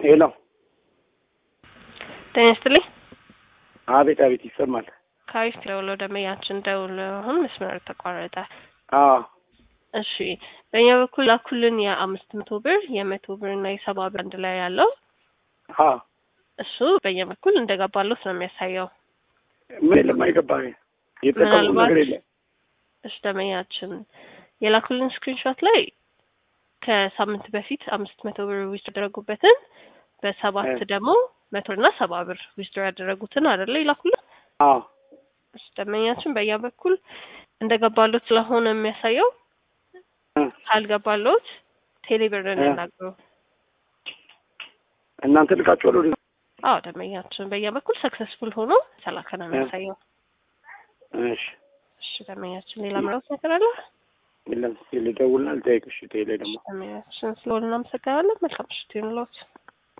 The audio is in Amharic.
ሄሎ፣ ጤና ይስጥልኝ። አቤት አቤት፣ ይሰማል። ከአሪፍ ደውሎ ደመያችን ደውሎ አሁን መስመር ተቋረጠ። አዎ እሺ በእኛ በኩል ላኩልን የአምስት መቶ ብር የመቶ ብር እና የሰባ ብር አንድ ላይ ያለው አዎ፣ እሱ በእኛ በኩል እንደገባለት ነው የሚያሳየው። ምን የለም አይገባኝ፣ የጠቀሙ ምናልባት ነገር የለም። እሺ ደመኛችን የላኩልን ስክሪንሾት ላይ ከሳምንት በፊት አምስት መቶ ብር ዊዝድሮ ያደረጉበትን በሰባት እ። ደግሞ መቶ እና ሰባ ብር ዊዝድሮ ያደረጉትን አይደለ ይላኩልን። አዎ እሺ ደመኛችን በእኛ በኩል እንደገባሎት ስለሆነ የሚያሳየው እ። ካልገባሎት ቴሌብርን እ። ያናግሩ። እናንተ ልካችኋል ወደ አዎ ደመኛችን በእኛ በኩል ሰክሰስፉል ሆኖ ተላከ ነው የሚያሳየው። እሺ፣ እሺ ደመኛችን ሌላ ምራውት ነገር አለ? የለም ልደውልና ልጠይቅሽ። ቴሌ ደግሞ ደመኛችን ስለሆነ እናመሰግናለን። መልካም ምሽት ይሁንልዎት።